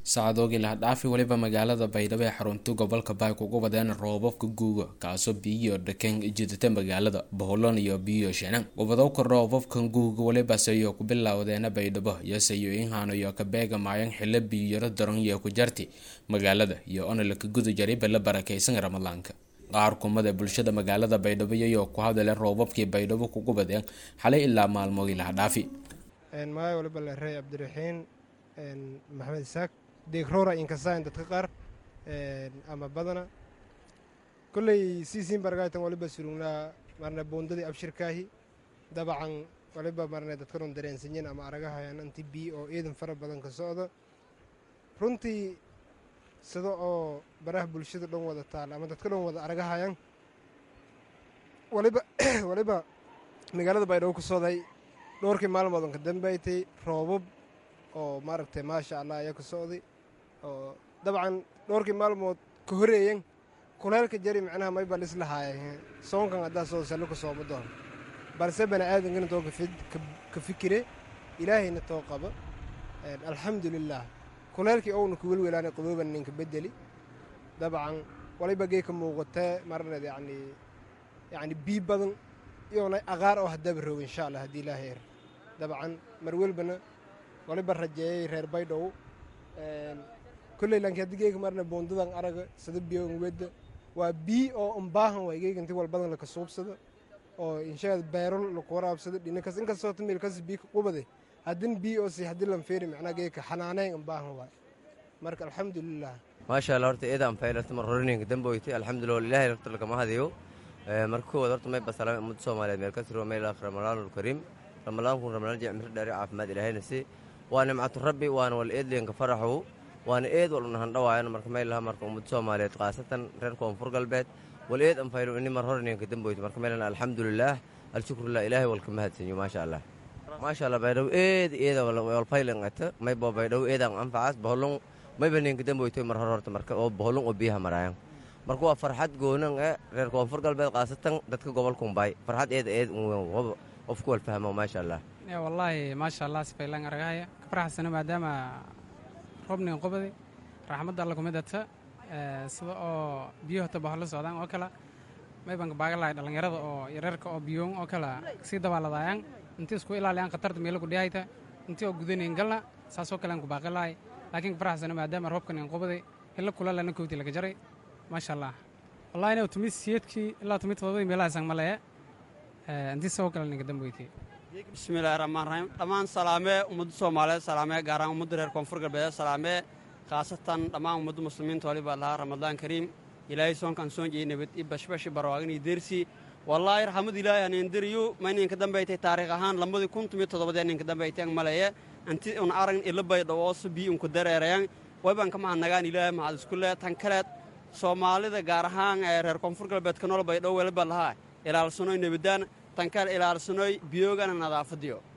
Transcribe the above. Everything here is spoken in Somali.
sacdoogii lahdhaafi weliba magaalada baydhabo ee xarunta gobolka baay ugu wadeen roobabka guuga kaasoo biyiyo dhaken jidata magaalada boholon iyo biyo shanaan gobodowka roobabkan guuga welibaseyo ku bilowdeena baydhabo iyo sayooyinhan iyo kabeega maayan xilo biyaro daran iyo ku jarti magaalada iyo onolaka guda jaray bala barakeysan ramadaanka qaar kumada bulshada magaalada baydhabo iyayoo ku hadale roobabkii baydhabo kugu badeen xalay ilaa maalmoogii lahdhaafi magaca waliba leerey cabdiraxiin maxamed isaaq deegroora inkasaan dadka qaar ama badana kolley siisiin bargaytan waliba surugnaa marne boondadii abshirkaahi dabacan waliba marne dadkanon dareensanyin ama aragahayan anti bii oo ciidan fara badan ka socda runtii sida oo baraha bulshada dhan wada taal ama dadka dhan wada aragahayan waliba waliba magaalada baydhabo ku socday dhowrkii maalmoodon ka dambaytay roobab oo maaragtay maasha allah ayaa ka socday oo dabcan dhowrkii maalmood ka horeeyan kuleelka jari macnaha mayba lislahaaya soonkan haddaa soo sallo ka sooma doon balse bani aadankana too ka fikire ilaahayna too qaba alxamdulilaah kuleelkii ouna ku welwelaana qabooban ninka bedeli dabcan waliba gee ka muuqatee marneed yacni yacni bii badan iyoona aqaar oo haddaba rooga insha allah haddii ilaahay er dabcan mar welbana waliba rajeeyay reer baydhow kolley lanki haddii geega marna boondadan araga sada biyoon wedda waa bii oo umbaahan waay geega inti walbadan laka suubsada oo inshaad beero laku waraabsada dhinakas inkastoo tamilkas bii qubade haddin bii oo si haddii lan feeri macnaa geega xanaaneyn umbaahan waay marka alxamdulilah maasha allah horta eedaan faylarta mar horininka damboytay alxamdulillah ilaahay horta lagama hadayo marka koowaad horta may basalaamay ummadda soomaaliyeed meel ka tiro meel ramadaanul kariim ramadaanku ramadaan jec miro dheeri caafimaad ilaahayna si waa nimcatu rabbi waana wal eedliyanka faraxu waana eed wal unahan dhawaayan marka may laha marka ummadda soomaaliyeed khaasatan reer koonfur galbeed wal eed an faylo ini mar horininka damboyta marka meelana alxamdulilaah alshukrulah ilaahay walka mahadsanyo maasha allah maasha allah baydhow eed eeda walfaylan ata may bo baydhow eedan anfacaas boholon mayba ninka damboytoy mar hor horta marka oo boholon oo biyaha maraayan marka waa farxad goonan e reer koonfur galbeed khaasatan dadka gobolkumbaay farxad eeda eed qofku walfahmo maasha allah wallaahi maasha allah sifaylan aragahaya ka faraxsano maadaama roobnigan qobadi raxmadda alla kumidata sida oo biyo hota baholo socdaan oo kale maybanka baagalahay dhallinyarada oo yareerka oo biyoon oo kale sii dabaaladayaan intii isku ilaaliyaan khatarta meelo kudhiyayta intii oo gudanayn galna saasoo kalean ku baaqilahay laakiin ka faraxsano maadaama roobkan qobadi hilo kulalana kowti laga jaray maasha allah wallahi ina tumid siyeedkii ilaa tumid todobadii meelahaasaan maleye intii saboo kale ninka damboytay bismillahi raxmaan raxiim dhammaan salaamee ummadda soomaaliyeed salaamee gaaraan ummadda reer koonfur galbeed salaamee khaasatan dhammaan ummadda muslimiinta waliba lahaa ramadaan kariim ilaahay soonkan soon jeyey nabad i bashbashi barwaaqin iyo deersi wallaahi raxmad ilaahay haneendiriyu ma ninka dambaytay taariikh ahaan lambadii kun tumiyo toddobadee ninka dambayteen maleye inti un aragn ila baydhawooso bii unku dareerayan wayban ka mahadnagaan ilaahay mahad isku lee tan kaleed soomaalida gaar ahaan ee reer koonfur galbeedka nool baydhow weliba lahaa ilaalsanoy nebadaan tankale ilaalsanoy biyoogana nadaafadiyo